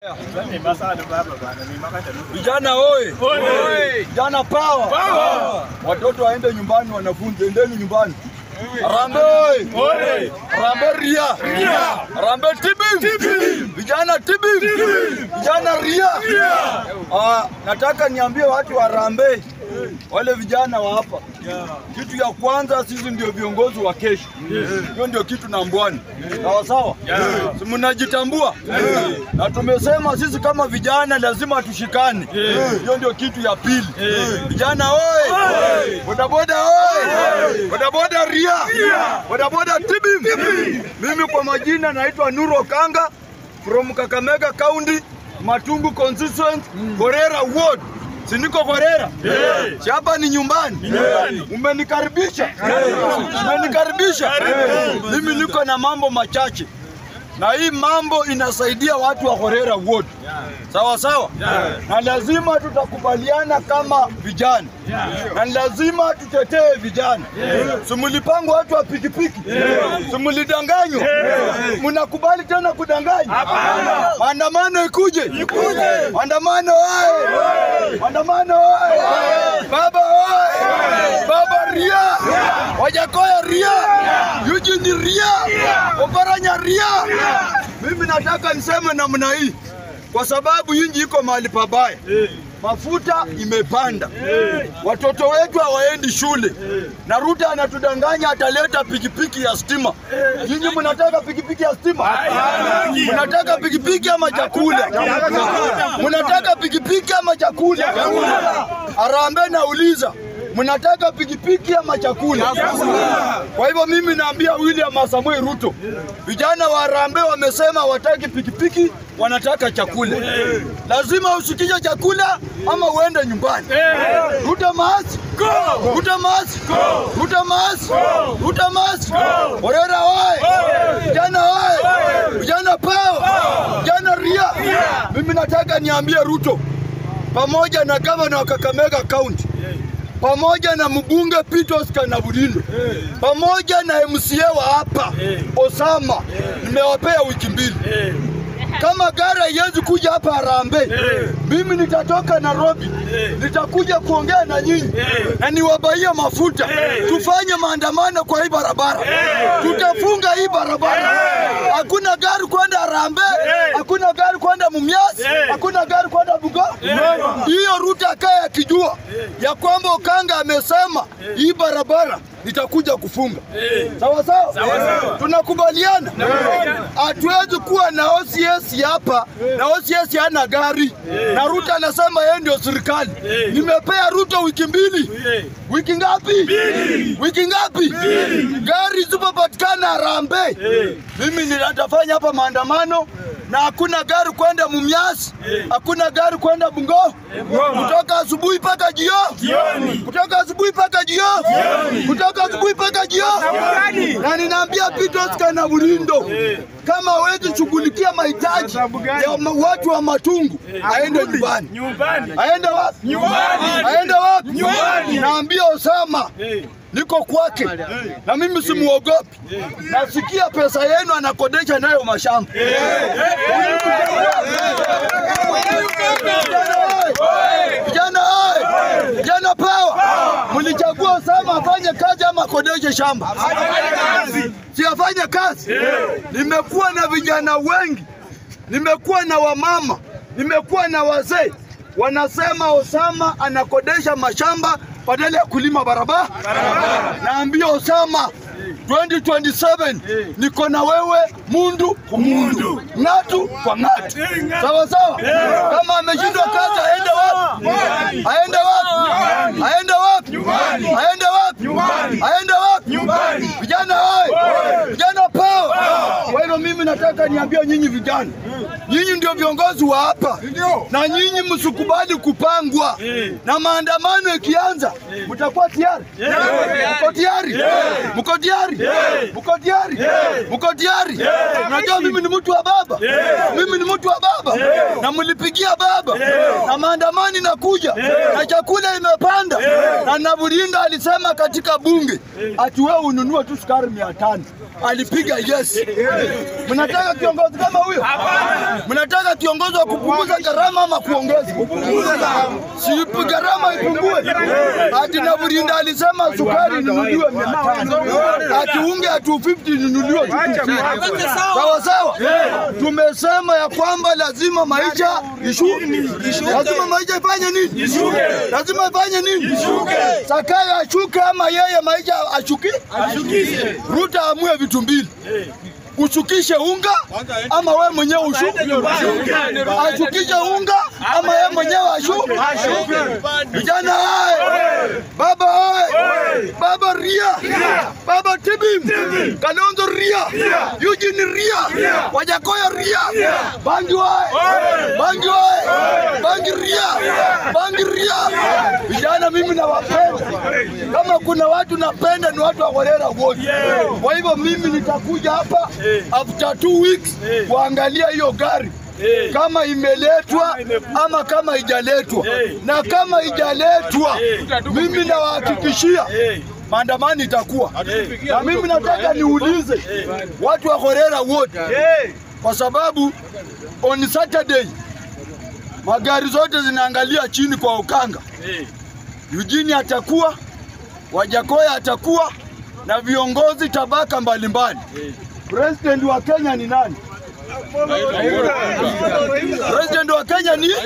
Vijana oye! Vijana power! Watoto waende nyumbani, wanafunzi endeni nyumbani. Harambee oye! Harambee ria! Harambee tibi! Vijana tibi! Vijana ria! Ah, nataka niambie watu wa Harambee wale vijana wa hapa, kitu ya kwanza, sisi ndio viongozi wa kesho. Hiyo ndio kitu nambwani, sawa sawa, si mnajitambua? Na tumesema sisi kama vijana lazima tushikane. Hiyo ndio kitu ya pili. Vijana oye! Bodaboda oye! Bodaboda ria! Bodaboda tibim! Mimi kwa majina naitwa Nuro Kanga from Kakamega County, Matungu constituency, Gorera ward. Si niko Gorera? Si hapa ni nyumbani? Umenikaribisha? Umenikaribisha? Mimi niko na mambo machache na hii mambo inasaidia watu wa Gorera wote, sawa sawa, na lazima tutakubaliana kama vijana, na lazima tutetee vijana. Simulipangwa watu wa pikipiki, simulidanganywa, mnakubali tena kudanganywa? Maandamano ikuje, maandamano oye, maandamano oye, baba oye, baba ria, Wajakoya ria, Eugene ria, Oparanya ria. Mimi nataka niseme namna hii kwa sababu inji iko mahali pabaya. Mafuta imepanda, watoto wetu hawaendi shule, na Ruto anatudanganya ataleta pikipiki ya stima. Nyinyi mnataka pikipiki ya stima? Mnataka pikipiki ama chakula? Mnataka pikipiki ama chakula? Harambee nauliza, mnataka pikipiki ama chakula? Kwa hivyo mimi naambia William Samoei Ruto, vijana wa Harambee wamesema hawataki pikipiki, wanataka chakula. Lazima ushikishe chakula ama uende nyumbani. Ruto maasi, Ruto maasi, Ruto maasi, Ruto maasi. Orera oye! Vijana oye! Vijana pao! Vijana ria! Mimi nataka niambie Ruto pamoja na gavana wa Kakamega County pamoja na mbunge Peter Oscar Nabudindo pamoja na MCA wa hapa Osama, nimewapea wiki mbili. Kama gari haiwezi kuja hapa Harambee, mimi nitatoka Nairobi, nitakuja kuongea na nyinyi na niwabaie mafuta, tufanye maandamano kwa hii barabara, tutafunga hii barabara. Hakuna gari kwenda Harambee, hakuna gari kwenda Mumias, hakuna gari kwenda Bungoma. Hiyo Ruto akaye akijua ya kwamba Okanga amesema hii barabara nitakuja kufunga. Sawa sawa, tunakubaliana. Hatuwezi kuwa na OCS hapa na OCS hana gari na Ruto anasema yeye ndio serikali. Nimepea Ruto wiki mbili. Wiki ngapi? Wiki ngapi? Gari zipopatikana Harambee, mimi nitafanya hapa maandamano na hakuna gari kwenda Mumias, hakuna gari kwenda Bungo, kutoka asubuhi mpaka jioni, kutoka asubuhi mpaka jioni, kutoka asubuhi mpaka jioni. Na ninaambia Peter Oscar na Bulindo, kama hawezi shughulikia mahitaji ya ma- watu wa Matungu, aende nyumbani. Aende wapi? Aende wapi? Naambia Osama niko kwake na mimi simuogopi. Nasikia pesa yenu anakodesha nayo mashamba. Vijana oye! Vijana pawa! Mlichagua Osama afanye kazi ama akodeshe shamba? Si afanye kazi. Nimekuwa na vijana wengi, nimekuwa na wamama, nimekuwa na wazee wanasema Osama anakodesha mashamba badala ya kulima barabara. Naambia Osama 2027 niko na wewe mundu kumundu, ng'atu kwa ng'atu, sawa sawa. Kama ameshindwa kazi aende wapi? Aende wapi? Aende wapi? Aende wapi? Aende wapi? Vijana oye! Vijana pao! Kwa hivyo mimi nataka niambie nyinyi vijana, nyinyi ndio viongozi wa hapa, na nyinyi msikubali kupangwa, na maandamano ikianza mtakuwa tayari. Mko tayari? Mko tayari? Mko tayari? Mko tayari? Unajua mimi ni mtu wa baba, mimi ni mtu wa baba, na mlipigia baba, na maandamano inakuja, na chakula imepanda, na Nabulinda alisema katika bunge ati wewe ununue tu sukari mia tano alipiga yes. Mnataka Mnataka kiongozi kama huyo? Mnataka kiongozi wa kupunguza gharama ama kuongeza? Si gharama ipungue. Ati na Burinda alisema sukari inunuliwe mia tano, ati unge ati 250 inunuliwe sawa sawa. Tumesema ya kwamba lazima maisha ishuke, lazima maisha ifanye nini? Lazima ifanye nini? Sakayo ashuke ama yeye maisha ashuki? Ruto amue vitu mbili ushukishe unga ama we mwenyewe ushuke, ashukishe unga ama ye mwenyewe ashuke. Vijana hai, baba hai, baba ria, baba Tibim, Kalonzo ria, Eugene ria, Wajakoya ria, Bangi hai, Bangi hai, Bangi ria, Bangi ria. Vijana mimi nawapenda, kama kuna watu napenda ni watu wa Kholera wote. Kwa hivyo mimi nitakuja hapa after two weeks kuangalia hiyo gari kama imeletwa ama kama haijaletwa, na kama haijaletwa, mimi nawahakikishia maandamano itakuwa. Na mimi nataka niulize watu wa Kholera wote, kwa sababu on Saturday magari zote zinaangalia chini kwa ukanga. Eugene atakuwa, Wajakoya atakuwa na viongozi tabaka mbalimbali. President wa Kenya ni nani? President wa Kenya ni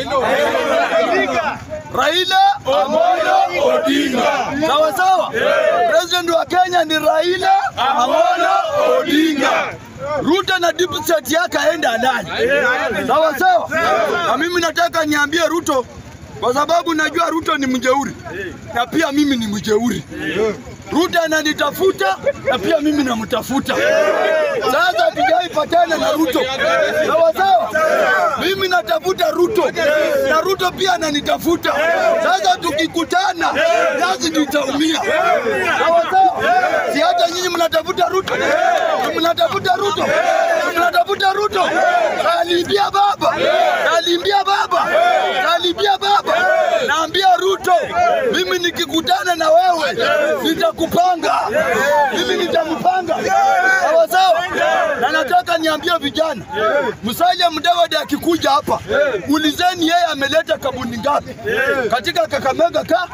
Raila Amolo Odinga. Sawa sawa. President wa Kenya ni Raila Amolo Odinga. Ruto na deep state yake aende alali. Sawa sawa. Na mimi nataka niambie Ruto kwa sababu najua Ruto ni mjeuri na pia mimi ni mjeuri. Ruto ananitafuta na pia mimi namtafuta. Sasa hatujaipatana na Ruto, sawa sawa. Mimi natafuta Ruto na Ruto pia ananitafuta. Sasa tukikutana, nasi nitaumia, sawa sawa. Si hata nyinyi mnatafuta Ruto, mnatafuta Ruto, mnatafuta Ruto. Kalimbia baba, kalimbia baba, kalimbia baba. Naambia Ruto, mimi nikikutana na wewe nitakupanga, mimi nitampanga, sawa sawa. Na nataka niambie vijana, Musalia Mudavadi akikuja hapa, ulizeni yeye ameleta kabuni ngapi katika Kakamega ka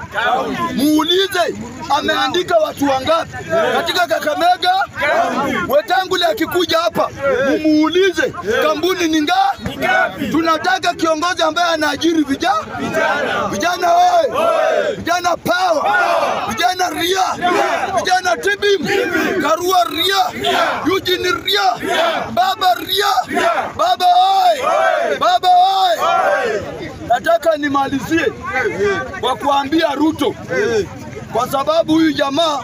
muulize ameandika watu wangapi katika Kakamega. Wetangula akikuja hapa mumuulize kampuni ni ngapi. Tunataka kiongozi ambaye anaajiri vijana, vijana wewe, vijana power, vijana ria, vijana tibim, Karua ria, Eugene ria, baba ria, baba oi, baba oi. Nataka nimalizie kwa kuambia Ruto, kwa sababu huyu jamaa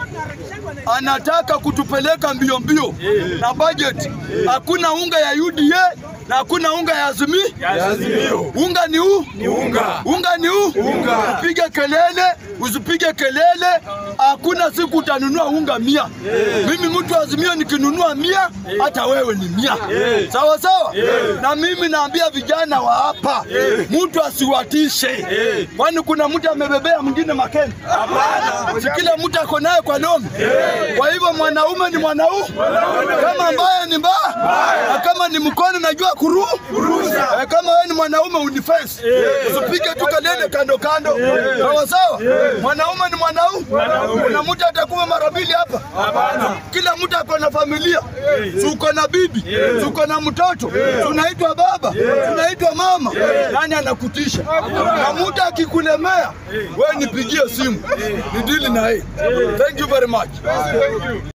anataka kutupeleka mbio mbio na budget. Hakuna unga ya UDA na hakuna unga ya Azimio. Unga ni huu, unga. unga ni huu, unga. Upige kelele usipige kelele, hakuna siku utanunua unga mia. Mimi mtu wa Azimio nikinunua mia, hata wewe ni mia, sawa sawa. Na mimi naambia vijana wa hapa, mtu asiwatishe, kwani kuna mtu amebebea mwingine makeni? Hapana, si kila mtu ako naye kwa lomi. Kwa hivyo mwanaume ni mwanaume, kama mbaya ni mbaya, na kama ni mkono najua kuru Eh, kama wewe ni mwanaume unifense, usipige tu kelele kando kando, sawa sawa. Mwanaume ni mwanaume, kuna mtu atakuwa mara mbili hapa? Kila mtu ako na familia, si uko na bibi, si uko na mtoto, si unaitwa baba, si unaitwa mama. Nani anakutisha? Na mtu akikulemea, wewe nipigie simu, nidili na yeye. Thank you very much.